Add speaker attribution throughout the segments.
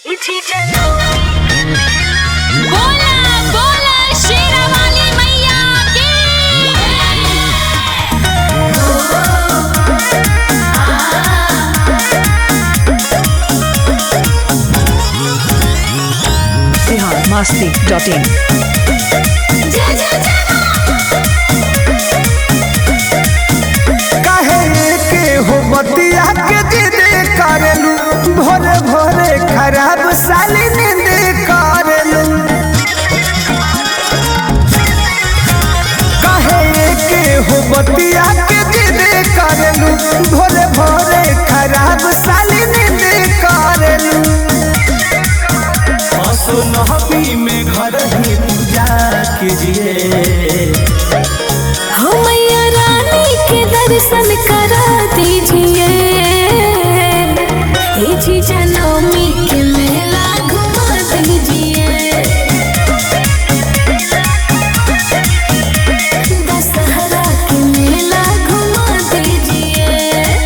Speaker 1: बोला बोला शेरावाली मैया की
Speaker 2: biharmasti.in
Speaker 1: जय जय जय
Speaker 3: काहे के हो बतिया के जिद करेलू भोरे भोरे खराब साली नींद करेलू काहे के हो बतिया के जिद करेलू भोरे भोरे खराब साली नींद करेलू असुनहबी में घर ही पूजा कीजिए
Speaker 1: हो मैया रानी के दर्शन करा दीजिए हे जी जनमी के मेला घुमा दीजिए दशहरा के मेला घुमा दीजिए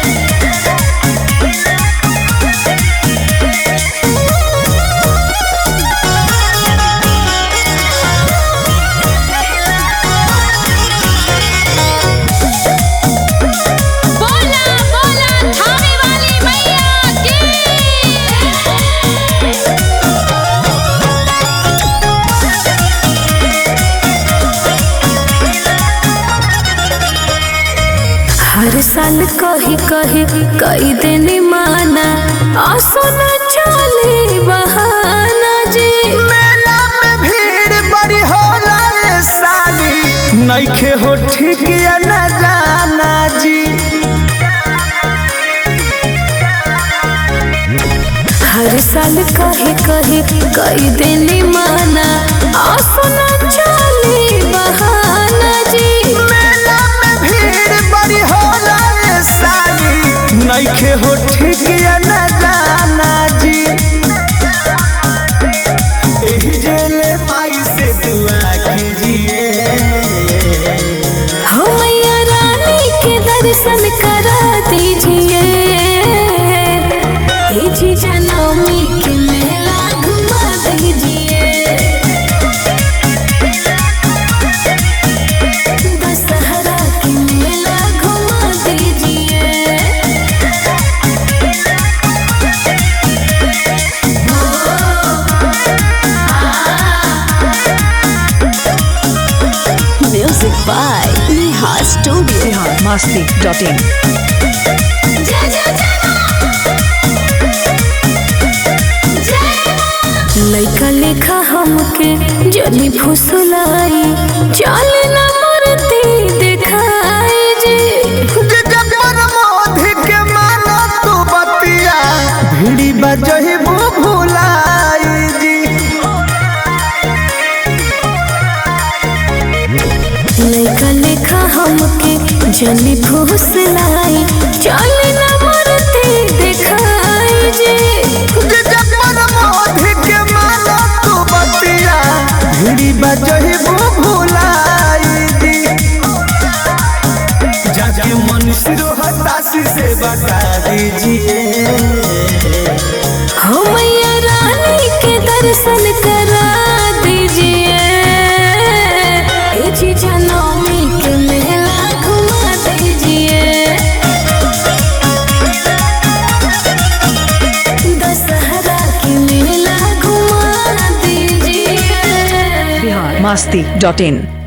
Speaker 1: बोला बोला थाने वाली मैया की हर साल कही कही कई दिन माना आसो न चले बहाना जी
Speaker 3: मेला में भीड़ बड़ी होला रे साली नइखे हो ठीक या न जाना जी
Speaker 1: हर साल कही कही कई दिन माना आसो न चले बहाना जी
Speaker 3: मेला में भीड़ बड़ी होला रे साली नइखे हो ठीक या न जाना जी एही जेले माई से दुआ कीजिए
Speaker 1: हो मैया रानी के दर्शन करा दीजिए हे जी जनमी के मेला घुमा दीजिए दशहरा के मेला घुमा दीजिए music by Neha studio
Speaker 2: biharmasti.in
Speaker 1: लैका लेखा हमके जनी फुसलाई चल न मरती देखाई जी
Speaker 3: जबर मोधी के मानो तू बतिया भिड़ी बजही भुलाई जी
Speaker 1: लैका लेखा हमके जनी फुसलाई चल न मरती देखाई जी
Speaker 3: जबर मोधी के मानो तू बतिया भिड़ी बजही भुलाई जी जाके मनुष्य हताशी से बता दीजिए
Speaker 1: हो मैया रानी के दर्शन करा दीजिए ए जी जनमी के मेला घुमा दीजिए दशहरा के मेला घुमा दीजिए
Speaker 2: biharmasti.in